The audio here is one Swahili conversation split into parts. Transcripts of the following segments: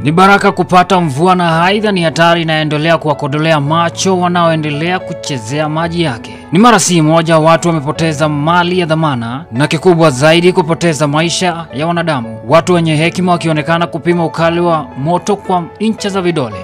Ni baraka kupata mvua na aidha ni hatari inayoendelea kuwakodolea macho wanaoendelea kuchezea maji yake. Ni mara si moja watu wamepoteza mali ya dhamana na kikubwa zaidi kupoteza maisha ya wanadamu, watu wenye hekima wakionekana kupima ukali wa moto kwa incha za vidole.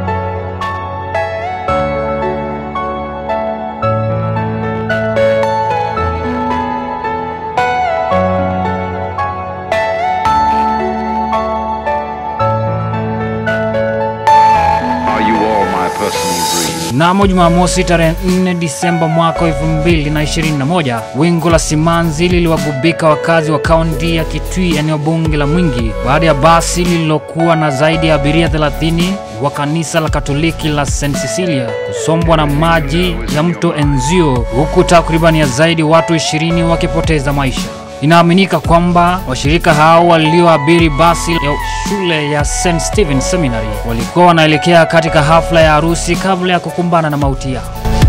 Are you all my personal dreams? Mnamo Jumamosi tarehe 4 Disemba mwaka 2021, wingu la simanzi liliwagubika wakazi wa kaunti ya Kitui, eneo bunge la Mwingi, baada ya basi lililokuwa na zaidi ya abiria 30 wa kanisa la Katoliki la St Cecilia kusombwa na maji ya mto Enzio, huku takribani ya zaidi watu 20 wakipoteza maisha. Inaaminika kwamba washirika hao walioabiri basi ya shule ya St Stephen Seminary walikuwa wanaelekea katika hafla ya harusi kabla ya kukumbana na mauti yao.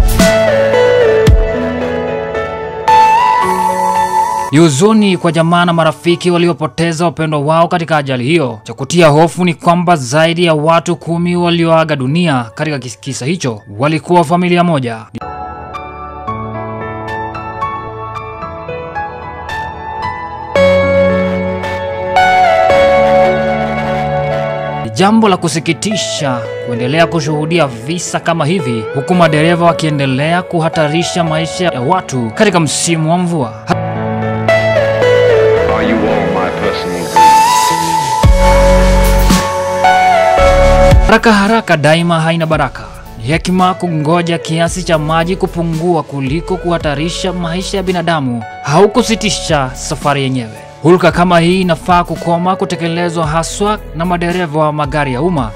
Ni huzuni kwa jamaa na marafiki waliopoteza wapendwa wao katika ajali hiyo. Cha kutia hofu ni kwamba zaidi ya watu kumi walioaga dunia katika kis- kisa hicho walikuwa familia moja. Ni jambo la kusikitisha kuendelea kushuhudia visa kama hivi, huku madereva wakiendelea kuhatarisha maisha ya watu katika msimu wa mvua. Are you all my personal dreams? Haraka haraka daima haina baraka. Ni hekima kungoja kiasi cha maji kupungua kuliko kuhatarisha maisha ya binadamu au kusitisha safari yenyewe. Hulka kama hii inafaa kukoma kutekelezwa haswa na madereva wa magari ya umma.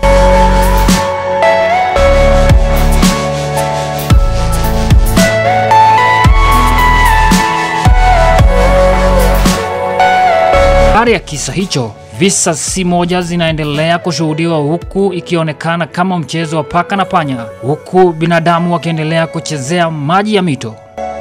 Baada ya kisa hicho, visa si moja zinaendelea kushuhudiwa huku ikionekana kama mchezo wa paka na panya, huku binadamu wakiendelea kuchezea maji ya mito.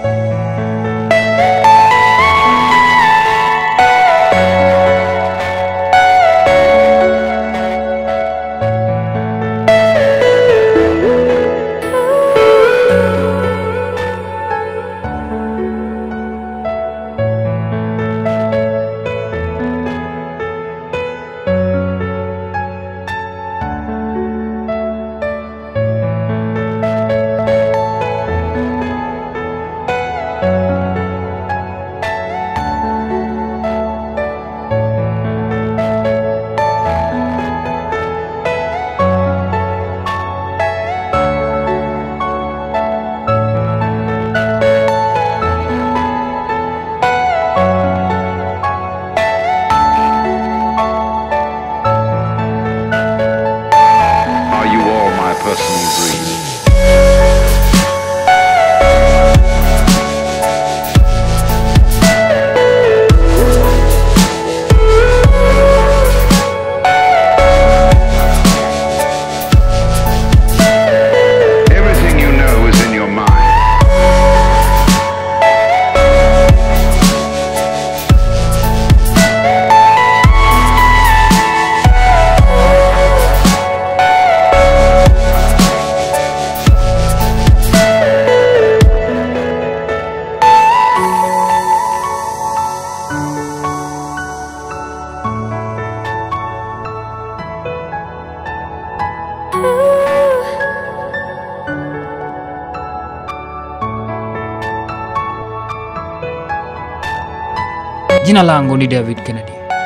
Are you all my personal dreams? Everything you know is in your mind. Jina langu ni David Kennedy.